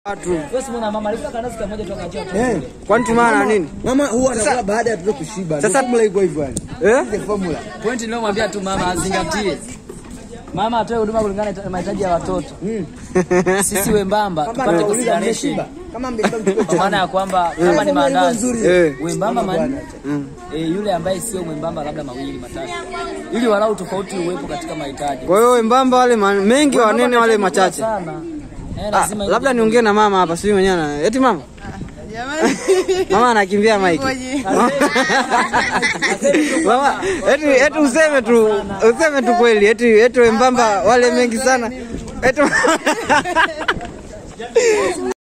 Watu. Wewe si mwana mama alikuwa kanasi kamoja tu akachia tu. Eh. Kwani tumana na nini? Mama huwa anakula baada ya mtoto kushiba. Sasa- Sasa formula iko hivyo yani. Eh? Ile formula. Point ninayomwambia tu mama azingatie. Mama atoe huduma kulingana na mahitaji ya watoto. Sisi wembamba Kama tupate anauliza consideration. mmeshiba. Kama mmeshiba mtoto Kwa maana ya kwamba Eh, kama ni formula ilivyo maandazi nzuri. Eh. wembamba Mama manne bwana. eh, yule ambaye sio mwembamba labda mawili matatu, ili walau tofauti uwepo katika mahitaji. Kwa hiyo wembamba wale ma- mengi, Wembamba wanene wale anahitaji machache. kula sana. Eh, Ah, lazima labda niongee na mama hapa, sijui mwenyewe na eti mama mama anakimbia mike. Mama, eti eti useme tu useme tu kweli, eti eti wembamba wale mengi sana eti